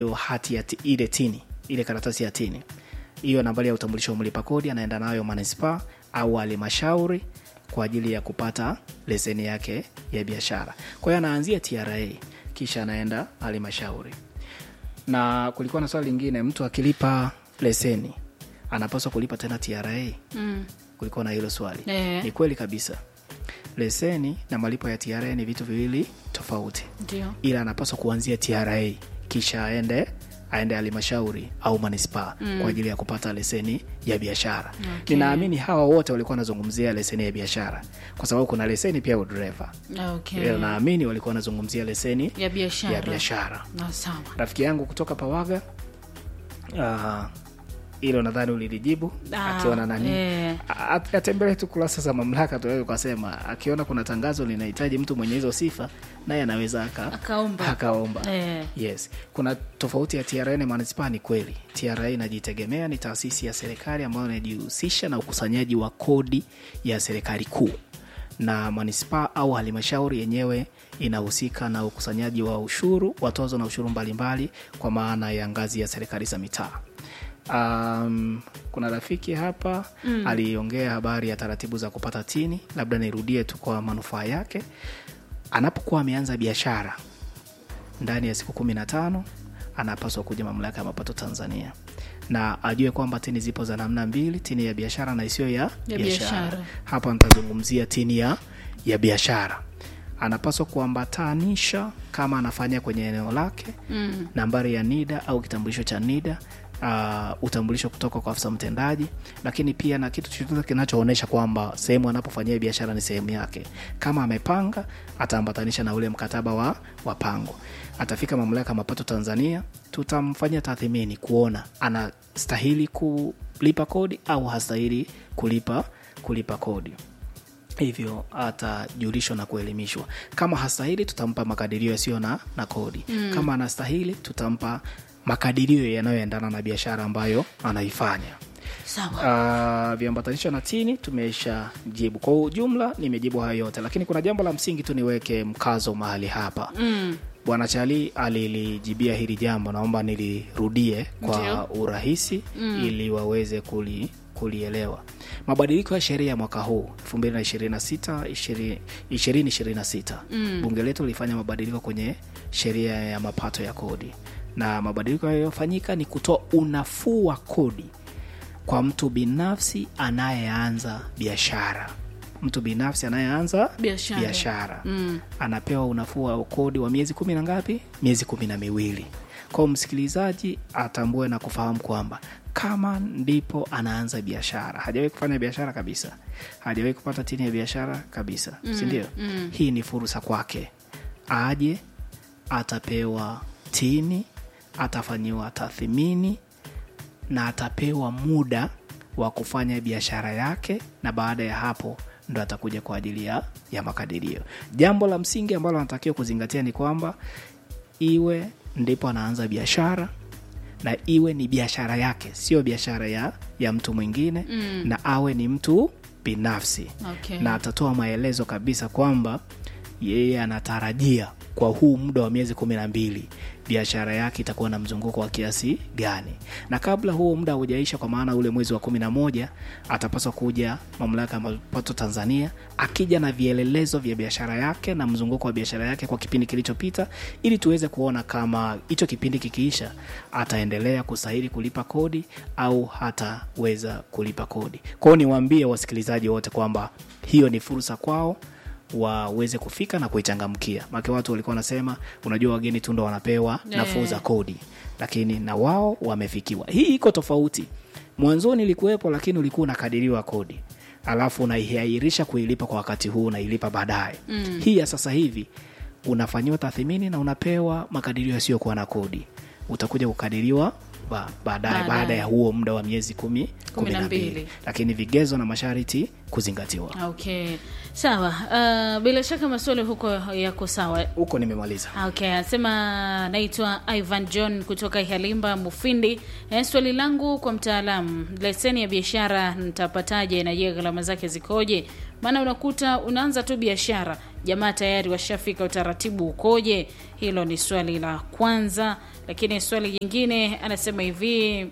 hiyo hati ya ti- ile tini ile karatasi ya tini hiyo nambari ya utambulisho wa mlipa kodi anaenda nayo manispaa au halmashauri kwa ajili ya kupata leseni yake ya biashara kwa hiyo anaanzia tra kisha anaenda halmashauri na kulikuwa na swali lingine mtu akilipa leseni anapaswa kulipa tena tra mm. kulikuwa na hilo swali Eh. ni kweli kabisa leseni na malipo ya tra ni vitu viwili tofauti ndio ila anapaswa kuanzia tra kisha aende aende halmashauri au manispaa mm. kwa ajili ya kupata leseni ya biashara Okay. ninaamini hawa wote walikuwa wanazungumzia leseni ya biashara kwa sababu kuna leseni pia ya udereva okay. yeah. naamini walikuwa wanazungumzia leseni ya biashara ya biashara Na sawa rafiki yangu kutoka pawaga ah, hilo nadhani ulilijibu Ah, akiona nani eh. A- atembelee tu kurasa za mamlaka tunaweza ukasema akiona kuna tangazo linahitaji mtu mwenye hizo sifa naye anaweza aka, Akaomba. akaomba Eh. yes kuna tofauti ya tra na manispaa ni kweli tra inajitegemea ni taasisi ya serikali ambayo inajihusisha na ukusanyaji wa kodi ya serikali kuu na manispaa au halmashauri yenyewe inahusika na ukusanyaji wa ushuru watozo na ushuru mbalimbali kwa maana ya ngazi ya serikali za mitaa um, kuna rafiki hapa mm. aliongea habari ya taratibu za kupata tini labda nirudie tu kwa manufaa yake anapokuwa ameanza biashara ndani ya siku kumi na tano anapaswa kuja mamlaka ya mapato tanzania na ajue kwamba tini zipo za namna mbili tini ya biashara na isiyo ya, Ya biashara. hapa nitazungumzia tini ya, ya biashara anapaswa kuambatanisha kama anafanya kwenye eneo lake mm. nambari ya nida au kitambulisho cha nida uh, utambulisho kutoka kwa afisa mtendaji lakini pia na kitu chochote kinachoonyesha kwamba sehemu anapofanyia biashara ni sehemu yake kama amepanga ataambatanisha na ule mkataba wa, wa pango atafika mamlaka ya mapato tanzania tutamfanyia tathmini kuona anastahili kulipa kodi au hastahili kulipa kulipa kodi hivyo atajulishwa na kuelimishwa kama hastahili tutampa makadirio yasiyo na, na kodi mm. kama anastahili tutampa makadirio yanayoendana na biashara ambayo anaifanya sawa uh, viambatanisho na tini tumesha jibu kwa ujumla nimejibu hayo yote lakini kuna jambo la msingi tu niweke mkazo mahali hapa mm. bwana chali alilijibia hili jambo naomba nilirudie kwa Ndio. urahisi mm. ili waweze kuli kulielewa mabadiliko ya sheria ya mwaka huu 2026 2026 mm. bunge letu lilifanya mabadiliko kwenye sheria ya mapato ya kodi na mabadiliko yaliyofanyika ni kutoa unafuu wa kodi kwa mtu binafsi anayeanza biashara mtu binafsi anayeanza Biashara. biashara Mm. anapewa unafuu wa kodi wa miezi kumi na ngapi miezi kumi na miwili kwao msikilizaji atambue na kufahamu kwamba kama ndipo anaanza biashara hajawahi kufanya biashara kabisa hajawahi kupata tini ya biashara kabisa mm, sindio mm. hii ni fursa kwake aje atapewa tini atafanyiwa tathmini na atapewa muda wa kufanya biashara yake na baada ya hapo ndo atakuja kwa ajili ya, ya makadirio jambo la msingi ambalo anatakiwa kuzingatia ni kwamba iwe ndipo anaanza biashara na iwe ni biashara yake sio biashara ya, ya mtu mwingine mm. na awe ni mtu binafsi Okay. na atatoa maelezo kabisa kwamba yeye anatarajia kwa huu muda wa miezi kumi na mbili biashara yake itakuwa na mzunguko wa kiasi gani na kabla huo muda haujaisha kwa maana ule mwezi wa kumi na moja atapaswa kuja mamlaka ya mapato tanzania akija na vielelezo vya biashara yake na mzunguko wa biashara yake kwa kipindi kilichopita ili tuweze kuona kama hicho kipindi kikiisha ataendelea kustahili kulipa kodi au hataweza kulipa kodi kwao niwaambie wasikilizaji wote kwamba hiyo ni fursa kwao waweze kufika na kuichangamkia make watu walikuwa wanasema unajua wageni tu ndo wanapewa nafuu za kodi lakini na wao wamefikiwa hii iko tofauti mwanzoni ilikuwepo lakini ulikuwa unakadiriwa kodi alafu unaiahirisha kuilipa kwa wakati huu unailipa baadaye mm. hii ya sasa hivi unafanyiwa tathmini na unapewa makadirio yasiyokuwa na kodi utakuja kukadiriwa ba- baadaye Baadaye. baada ya huo muda wa miezi kumi kumi na mbili. mbili lakini vigezo na masharti kuzingatiwa okay sawa uh, bila shaka maswali huko yako sawa huko nimemaliza okay anasema naitwa ivan john kutoka ihalimba mufindi eh, swali langu kwa mtaalamu leseni ya biashara nitapataje na je gharama zake zikoje maana unakuta unaanza tu biashara jamaa tayari washafika, utaratibu ukoje? Hilo ni swali la kwanza, lakini swali jingine anasema hivi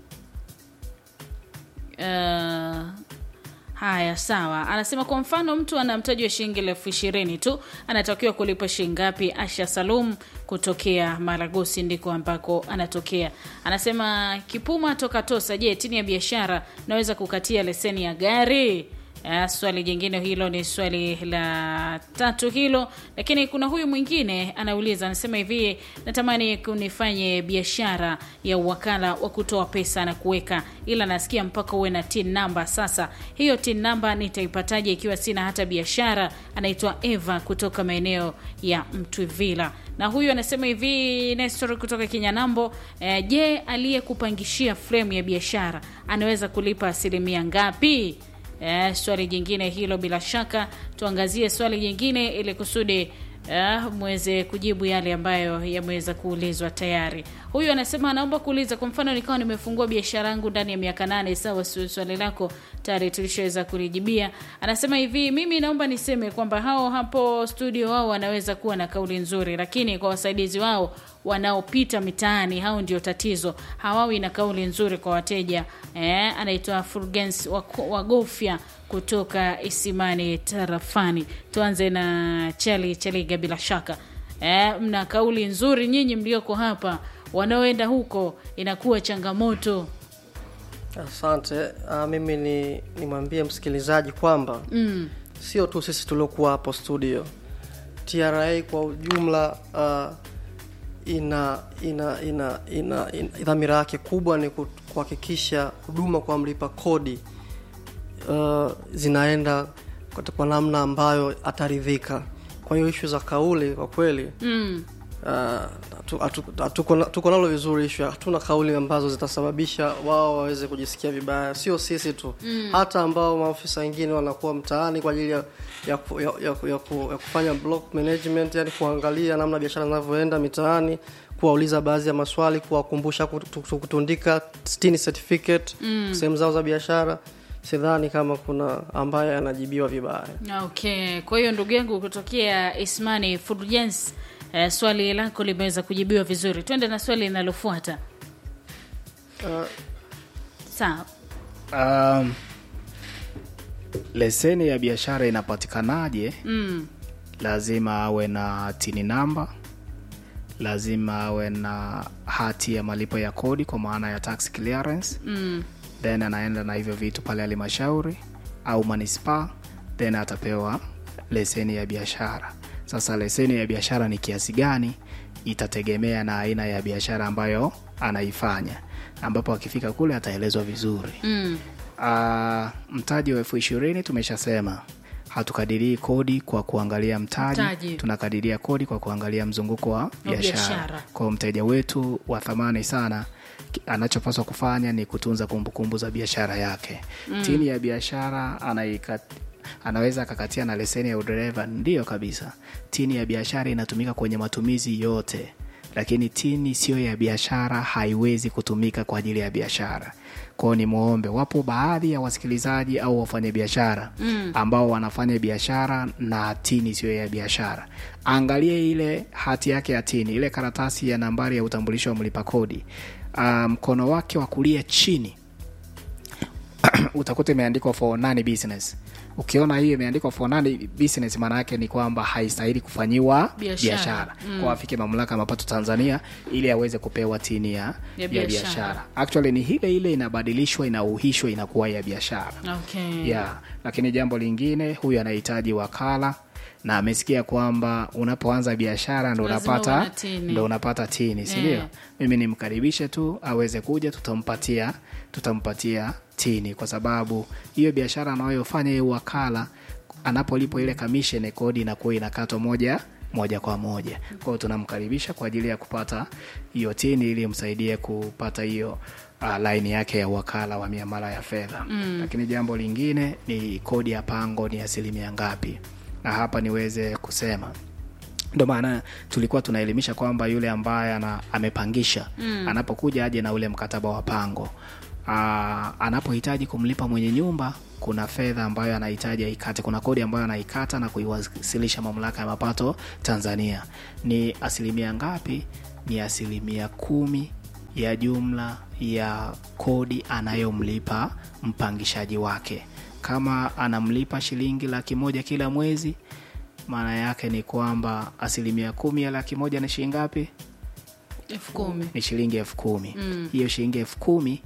uh, Haya, sawa. Anasema kwa mfano mtu ana mtaji wa shilingi elfu ishirini tu, anatakiwa kulipa shilingi ngapi? Asha Salum kutokea Maragosi ndiko ambako anatokea. Anasema Kipuma toka Tosa. Je, tini ya biashara naweza kukatia leseni ya gari? Uh, swali jingine hilo ni swali la tatu hilo, lakini kuna huyu mwingine anauliza, anasema hivi, natamani kunifanye biashara ya uwakala wa kutoa pesa na kuweka, ila nasikia mpaka uwe na tin namba. Sasa hiyo tin namba nitaipataje ikiwa sina hata biashara? Anaitwa Eva kutoka maeneo ya Mtwivila, na huyu anasema hivi, Nestor kutoka Kinyanambo. Eh, je, aliyekupangishia frame ya biashara anaweza kulipa asilimia ngapi? Eh, swali jingine hilo bila shaka tuangazie swali jingine ili kusudi eh, mweze kujibu yale ambayo yameweza kuulizwa tayari. Huyu anasema anaomba kuuliza, kwa mfano nikawa nimefungua biashara yangu ndani ya miaka nane. Sawa, swali lako tayari tulishaweza kulijibia. Anasema hivi, mimi naomba niseme kwamba hao hapo studio wao wanaweza kuwa na kauli nzuri, lakini kwa wasaidizi wao wanaopita mitaani, hao ndio tatizo, hawawi na kauli nzuri kwa wateja. Eh, anaitwa Fulgens Wagofya kutoka Isimani tarafani. Tuanze na Chali Chaliga, bila shaka eh, mna kauli nzuri nyinyi mlioko hapa, wanaoenda huko inakuwa changamoto. Asante. Uh, mimi ni nimwambie msikilizaji kwamba Mm, sio tu sisi tuliokuwa hapo studio, TRA kwa ujumla uh, ina ina ina ina, ina dhamira yake kubwa ni ku- kuhakikisha huduma kwa mlipa kodi uh, zinaenda kwa- kwa namna ambayo ataridhika. Kwa hiyo ishu za kauli kwa kweli mm, Uh, hatu- hatu- hatuko na- tuko nalo vizuri ishu hatuna kauli ambazo zitasababisha wao waweze kujisikia vibaya sio sisi tu mm. hata ambao maofisa wengine wanakuwa mtaani kwa ajili ya, ya, ku- ya, ya, ku- ya, ku- ya kufanya block management yani kuangalia namna biashara zinavyoenda mitaani kuwauliza baadhi ya maswali kuwakumbusha kutu- kutu- kutundika stini certificate mm. sehemu zao za biashara sidhani kama kuna ambaye anajibiwa vibaya okay. Kwa hiyo ndugu yangu kutokea Ismani Fulgens, eh, swali lako limeweza kujibiwa vizuri. Twende na swali linalofuata. uh, Sawa. Um, leseni ya biashara inapatikanaje? Mm, Lazima awe na tini namba, lazima awe na hati ya malipo ya kodi kwa maana ya tax clearance, mm, then anaenda na hivyo vitu pale halmashauri au manispaa, then atapewa leseni ya biashara. Sasa leseni ya biashara ni kiasi gani itategemea na aina ya biashara ambayo anaifanya, ambapo akifika kule ataelezwa vizuri. mm. Uh, mtaji wa elfu ishirini tumeshasema hatukadirii kodi kwa kuangalia mtaji, Mtaji. tunakadiria kodi kwa kuangalia mzunguko wa biashara. biashara. Kwa hiyo mteja wetu wa thamani sana ki- anachopaswa kufanya ni kutunza kumbukumbu za biashara yake. Mm. Tini ya biashara anaikat anaweza akakatia na leseni ya udereva, ndiyo kabisa. Tini ya biashara inatumika kwenye matumizi yote, lakini tini siyo ya biashara haiwezi kutumika kwa ajili ya biashara. Kwao ni mwombe, wapo baadhi ya wasikilizaji au wafanyabiashara mm. ambao wanafanya biashara na tini siyo ya biashara. Angalie ile hati yake ya tini, ile karatasi ya nambari ya utambulisho wa mlipa kodi, Ah, mkono wake wa kulia chini utakuta imeandikwa for nani business. Ukiona hiyo imeandikwa for nani business, maana yake ni kwamba haistahili kufanyiwa Biashara. biashara kwa afike mamlaka ya mapato Tanzania ili aweze kupewa tini ya, Ya ya biashara. biashara. Actually ni ile ile inabadilishwa, inauhishwa, inakuwa ya biashara Okay. yeah. Lakini jambo lingine, huyu anahitaji wakala na amesikia kwamba unapoanza biashara ndo Lazima uwe unapata na tini. ndo unapata tini, si ndio? Yeah. Mimi nimkaribishe tu aweze kuja, tutampatia tutampatia tini, kwa sababu hiyo biashara anayofanya hiyo wakala, anapolipo ile commission, kodi inakuwa inakatwa moja moja kwa moja. Kwa hiyo tunamkaribisha kwa ajili ya kupata hiyo tini ili msaidie kupata hiyo uh, laini yake ya wakala wa miamala ya fedha mm. Lakini jambo lingine ni kodi ya pango ni asilimia ngapi, na hapa niweze kusema ndo maana tulikuwa tunaelimisha kwamba yule ambaye ana, amepangisha mm. anapokuja aje na ule mkataba wa pango aa, anapohitaji kumlipa mwenye nyumba kuna fedha ambayo anahitaji aikate, kuna kodi ambayo anaikata na kuiwasilisha mamlaka ya mapato Tanzania. Ni asilimia ngapi? Ni asilimia kumi ya jumla ya kodi anayomlipa mpangishaji wake. Kama anamlipa shilingi laki moja kila mwezi, maana yake ni kwamba asilimia kumi ya laki moja ni shilingi ngapi? elfu kumi ni shilingi elfu kumi hiyo shilingi elfu kumi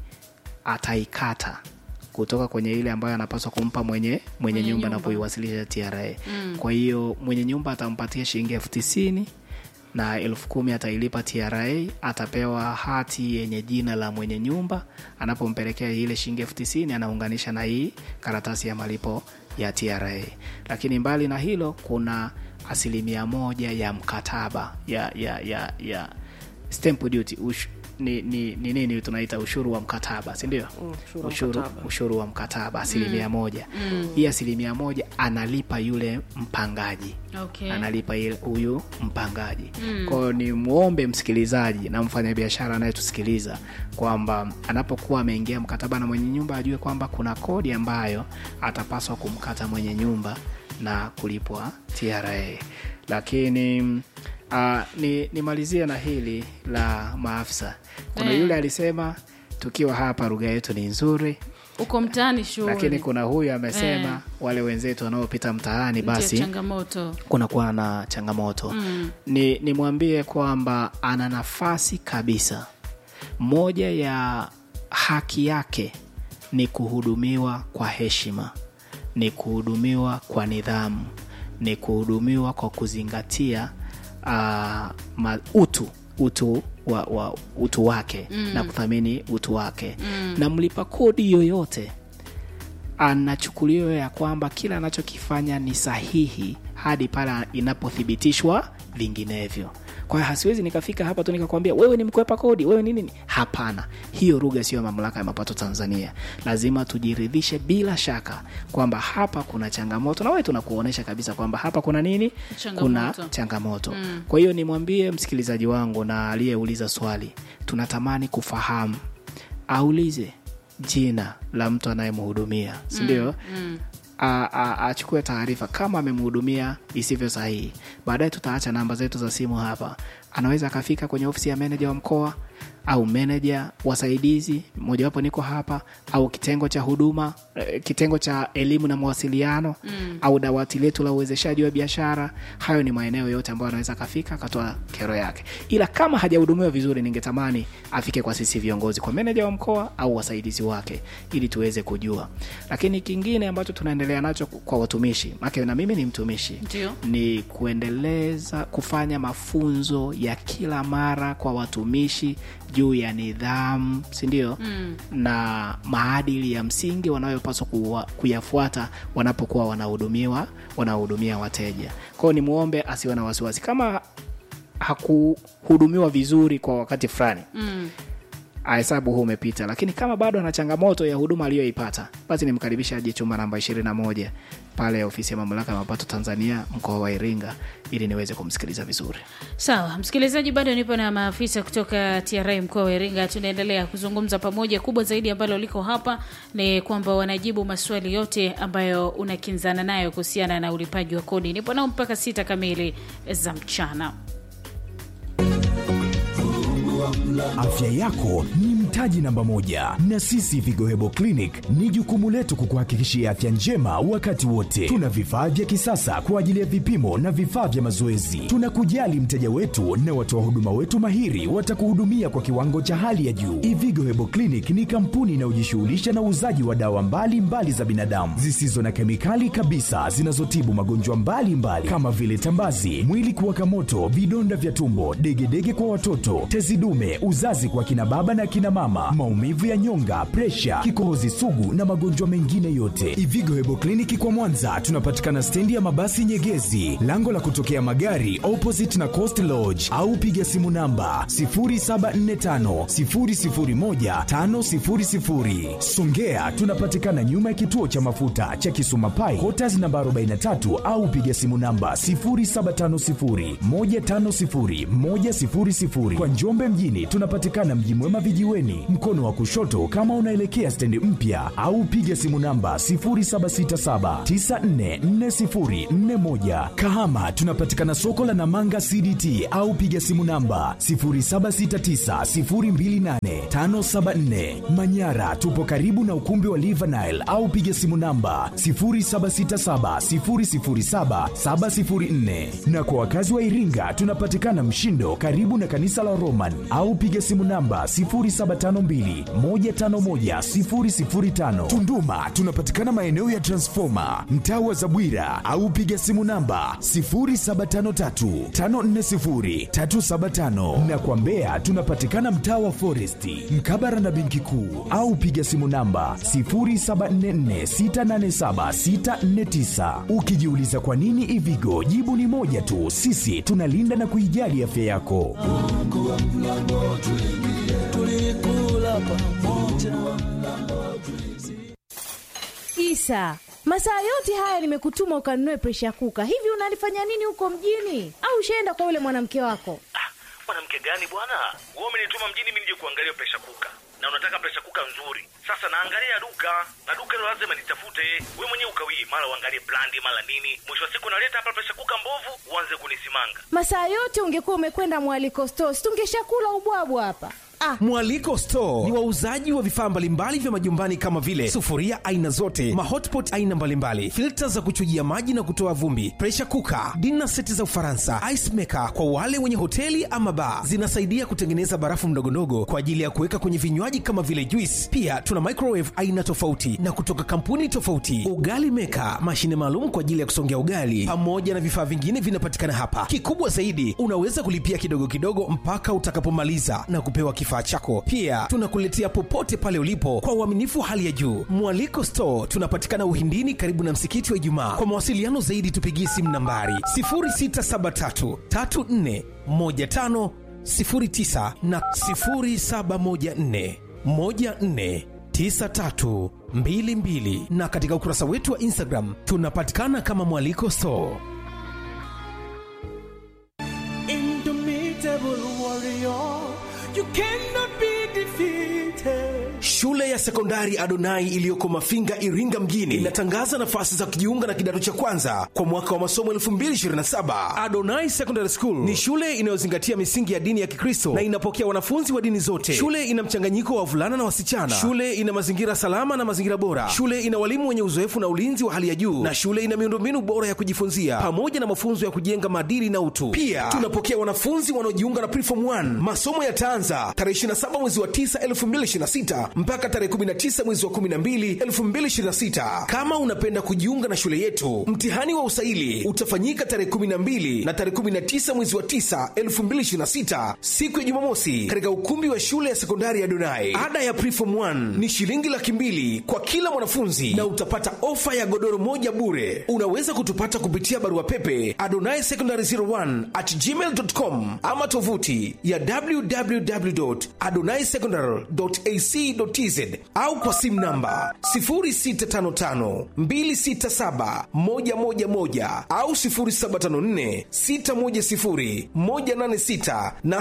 ataikata kutoka kwenye ile ambayo anapaswa kumpa mwenye mwenye nyumba na kuiwasilisha TRA. Kwa hiyo mwenye nyumba atampatia shilingi elfu tisini na elfu kumi atailipa TRA, atapewa hati yenye jina la mwenye nyumba. Anapompelekea ile shilingi elfu tisini anaunganisha na hii karatasi ya malipo ya TRA. Lakini mbali na hilo, kuna asilimia moja ya mkataba ya ya ya, ya stamp duty ush, ni, ni, ni nini tunaita ushuru wa mkataba si ndio? Mm, ushuru wa ushuru, mkataba. ushuru wa mkataba asilimia moja hii asilimia moja analipa yule mpangaji okay. analipa ile- huyu mpangaji kwa hiyo ni mwombe msikilizaji na mfanyabiashara anayetusikiliza kwamba anapokuwa ameingia mkataba na mwenye nyumba ajue kwamba kuna kodi ambayo atapaswa kumkata mwenye nyumba na kulipwa TRA lakini uh, ni nimalizie na hili la maafisa kuna Eh. yule alisema tukiwa hapa lugha yetu ni nzuri uko mtaani lakini shughuli kuna huyu amesema Eh. wale wenzetu wanaopita mtaani Ndio basi changamoto kunakuwa na changamoto mm. ni nimwambie kwamba ana nafasi kabisa moja ya haki yake ni kuhudumiwa kwa heshima ni kuhudumiwa kwa nidhamu ni kuhudumiwa kwa kuzingatia uh, ma, utu utu wa, wa utu wake mm. na kuthamini utu wake mm. na mlipa kodi yoyote anachukuliwa ya kwamba kila anachokifanya ni sahihi hadi pale inapothibitishwa vinginevyo kwa hiyo hasiwezi nikafika hapa tu nikakwambia wewe ni mkwepa kodi wewe ni nini hapana hiyo lugha sio ya mamlaka ya mapato tanzania lazima tujiridhishe bila shaka kwamba hapa kuna changamoto na wewe tunakuonyesha kabisa kwamba hapa kuna nini Changamoto. kuna changamoto mm. kwa hiyo nimwambie msikilizaji wangu na aliyeuliza swali tunatamani kufahamu aulize jina la mtu anayemhudumia sindio mm, mm. achukue taarifa kama amemhudumia isivyo sahihi baadaye tutaacha namba zetu za simu hapa anaweza akafika kwenye ofisi ya meneja wa mkoa au meneja wasaidizi mojawapo niko hapa au kitengo cha huduma eh, kitengo cha elimu na mawasiliano mm. au dawati letu la uwezeshaji wa biashara hayo ni maeneo yote ambayo anaweza akafika akatoa kero yake ila kama hajahudumiwa vizuri ningetamani afike kwa sisi viongozi kwa meneja wa mkoa au wasaidizi wake ili tuweze kujua lakini kingine ambacho tunaendelea nacho kwa watumishi make na mimi ni mtumishi Ndio. ni kuendeleza kufanya mafunzo ya kila mara kwa watumishi juu ya nidhamu sindio mm. na maadili ya msingi wanayopaswa kuwa- kuyafuata wanapokuwa wanahudumiwa wanahudumia wateja kwao ni mwombe asiwe na wasiwasi kama hakuhudumiwa vizuri kwa wakati fulani mm. ahesabu huu umepita lakini kama bado ana changamoto ya huduma aliyoipata basi nimkaribisha aje chumba namba 21 pale ofisi ya mamlaka ya mapato tanzania mkoa wa iringa ili niweze kumsikiliza vizuri sawa msikilizaji bado nipo na maafisa kutoka tra mkoa wa iringa tunaendelea kuzungumza pamoja kubwa zaidi ambalo liko hapa ni kwamba wanajibu maswali yote ambayo unakinzana nayo kuhusiana na ulipaji wa kodi nipo nao mpaka sita kamili za mchana Afya yako ni mtaji namba moja, na sisi Vigohebo Clinic ni jukumu letu kukuhakikishia afya njema wakati wote. Tuna vifaa vya kisasa kwa ajili ya vipimo na vifaa vya mazoezi. Tunakujali mteja wetu na watoa huduma wetu mahiri watakuhudumia kwa kiwango cha hali ya juu. Ivigo Hebo Clinic ni kampuni inayojishughulisha na uuzaji wa dawa mbalimbali mbali za binadamu zisizo na kemikali kabisa zinazotibu magonjwa mbalimbali kama vile tambazi, mwili kuwaka moto, vidonda vya tumbo, degedege kwa watoto, tezi dume, uzazi kwa kina baba na kina mama, maumivu ya nyonga, presha, kikohozi sugu na magonjwa mengine yote. Ivigo Hebo Kliniki kwa Mwanza tunapatikana stendi ya mabasi Nyegezi, lango la kutokea magari opposite na Coast Lodge, au piga simu namba 0745 001 500. Songea tunapatikana nyuma ya kituo cha mafuta cha Kisuma Pai, Quarters namba 43 au piga simu namba 0750 150 100. Kwa Njombe mjini tunapatikana Mji Mwema vijiweni, Miomboni, mkono wa kushoto kama unaelekea stendi mpya, au piga simu namba 0767944041. Kahama tunapatikana soko la Namanga CDT au piga simu namba 0769028574. Manyara tupo karibu na ukumbi wa Livanile au piga simu namba 0767007704. Na kwa wakazi wa Iringa tunapatikana Mshindo karibu na kanisa la Roman au piga simu namba 0752151005. Tunduma tunapatikana maeneo ya Transformer mtaa wa Zabwira au piga simu namba 0753540375 na kwa Mbeya tunapatikana mtaa wa Foresti mkabara na benki kuu au piga simu namba 0744687649. Ukijiuliza kwa nini Ivigo, jibu ni moja tu, sisi tunalinda na kuijali afya yako. Isa, masaa yote haya nimekutuma ukanunue presha kuka. Hivi unalifanya nini huko mjini? Au ushaenda kwa yule mwanamke wako? Ah, mwanamke gani bwana? Wewe umenituma mjini mimi nije kuangalia presha kuka, na unataka presha kuka nzuri. Sasa naangalia duka na duka hilo lazima nitafute. Wewe mwenyewe ukawii, mara uangalie brandi, mara nini. Mwisho wa siku naleta hapa presha kuka mbovu, uanze kunisimanga. Masaa yote ungekuwa umekwenda mwaliko stores, tungeshakula ubwabwa hapa. Ah, Mwaliko Store ni wauzaji wa vifaa mbalimbali vya majumbani kama vile sufuria aina zote, mahotpot aina mbalimbali, filta za kuchujia maji na kutoa vumbi, pressure cooker, dinner seti za Ufaransa, ice maker kwa wale wenye hoteli ama bar. Zinasaidia kutengeneza barafu ndogondogo kwa ajili ya kuweka kwenye vinywaji kama vile juice. Pia tuna microwave aina tofauti na kutoka kampuni tofauti, ugali maker, mashine maalum kwa ajili ya kusongea ugali, pamoja na vifaa vingine vinapatikana hapa. Kikubwa zaidi, unaweza kulipia kidogo kidogo mpaka utakapomaliza na kupewa kifaa chako. Pia tunakuletea popote pale ulipo kwa uaminifu wa hali ya juu. Mwaliko Store tunapatikana Uhindini, karibu na msikiti wa Ijumaa. Kwa mawasiliano zaidi, tupigie simu nambari 0673 34 15 09 na 0714 14 9322 na katika ukurasa wetu wa Instagram tunapatikana kama Mwaliko Store. Indomitable warrior, you cannot be defeated. Shule ya sekondari Adonai iliyoko Mafinga, Iringa mjini inatangaza nafasi za kujiunga na kidato cha kwanza kwa mwaka wa masomo 2027. Adonai Secondary School ni shule inayozingatia misingi ya dini ya Kikristo na inapokea wanafunzi wa dini zote. Shule ina mchanganyiko wa wavulana na wasichana. Shule ina mazingira salama na mazingira bora. Shule ina walimu wenye uzoefu na ulinzi wa hali ya juu, na shule ina miundombinu bora ya kujifunzia pamoja na mafunzo ya kujenga maadili na utu. Pia tunapokea wanafunzi wanaojiunga na Preform 1. Masomo yataanza tarehe 27 mwezi wa 9 2026 mpaka tarehe 19 mwezi wa 12 2026. Kama unapenda kujiunga na shule yetu, mtihani wa usaili utafanyika tarehe 12 na tarehe 19 mwezi wa 9 2026, siku ya Jumamosi, katika ukumbi wa shule ya sekondari ya Donai. Ada ya Preform 1 ni shilingi laki mbili kwa kila mwanafunzi na utapata ofa ya godoro moja bure. Unaweza kutupata kupitia barua pepe adonai secondary 01 at gmail.com ama tovuti ya www.adonaisecondary.ac.tz au kwa simu namba 0655267111 au 0754610186 na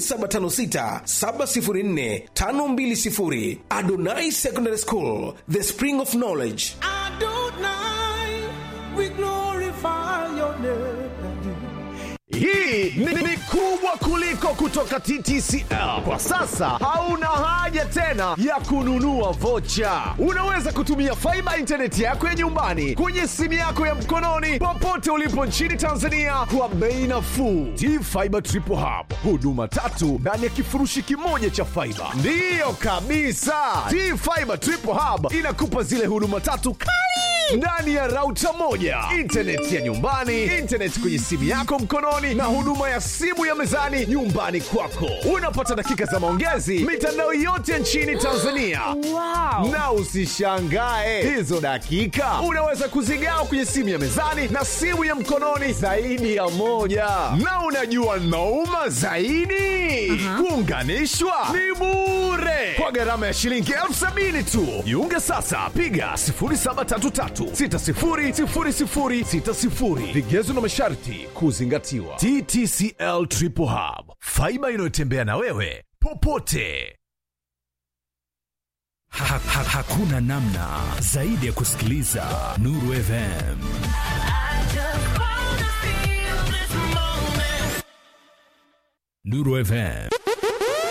0756704520. Adonai Secondary School, the spring of knowledge. Adonai, we glorify your name. Hii ni, ni kubwa kuliko kutoka TTCL. Kwa sasa hauna haja tena ya kununua vocha. Unaweza kutumia faiba intaneti yako ya nyumbani kwenye simu yako ya mkononi popote ulipo nchini Tanzania kwa bei nafuu. T-Fiber Triple Hub, huduma tatu ndani ya kifurushi kimoja cha faiba. Ndiyo kabisa, T-Fiber Triple Hub inakupa zile huduma tatu kali ndani ya rauta moja, intaneti ya nyumbani, intaneti kwenye simu yako mkononi, na huduma ya simu ya mezani nyumbani kwako. Unapata dakika za maongezi mitandao yote nchini Tanzania. wow. Na usishangae hizo dakika unaweza kuzigawa kwenye simu ya mezani na simu ya mkononi zaidi ya moja. Na unajua nauma zaidi, kuunganishwa ni bure kwa gharama ya shilingi elfu sabini tu. Jiunge sasa, piga 0733600060. Vigezo na masharti kuzingatiwa. TTCL Triple Hub, faiba inayotembea na wewe popote. Ha, ha, hakuna namna zaidi ya kusikiliza Nuru FM. Nuru FM